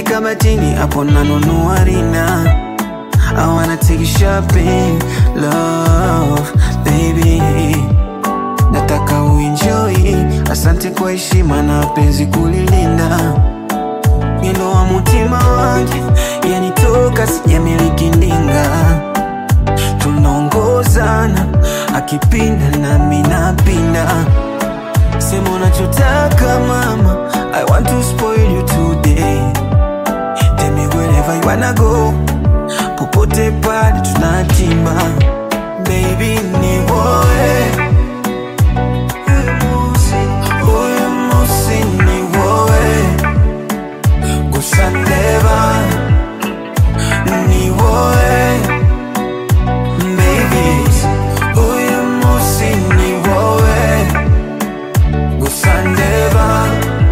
kabatini hapo nanunua rina I wanna take you shopping, love, baby Nataka uenjoy, asante kwa heshima na penzi kulilinda Mwendo wa mutima wangu, yanitoka sijamiliki ndinga Tunaongozana, akipinda nami napinda Sema unachotaka mama, I want to spoil you today Tell me wherever you wanna go Popote pale tunatima Baby ni woe Huyu musi ni woe Gusa ndeba Ni woe Baby Huyu musi ni woe Gusa ndeba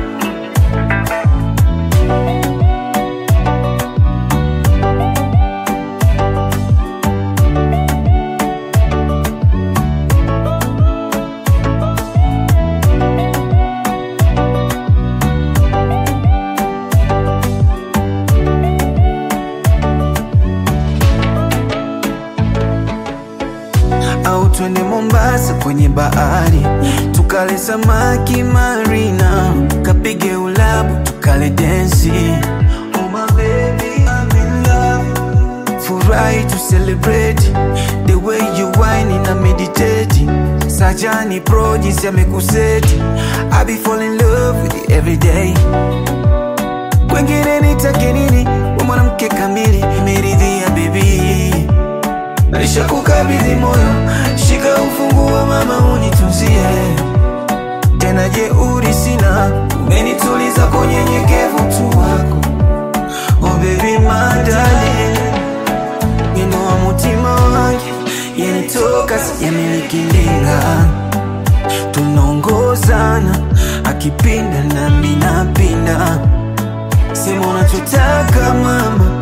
au twende Mombasa kwenye bahari tukale samaki marina, kapige ulabu tukale densi. Oh my baby, I'm in love. Furahi to celebrate the way you whine na meditate. Sajani pro jinsi amekuseti, I be fall in love with you every day. Kwengine nitake nini? We mwanamke kamili, nimeridhia baby Nishakukabidhi moyo, shika ufunguo mama, unitunzie tena. Jeuri sina, umenituliza kwa unyenyekevu tu wako. Oh baby madali, wino wa mutima wangu, yanitoka sijamiliki ndinga, tunaongozana, akipinda nami napinda. Sema unachotaka mama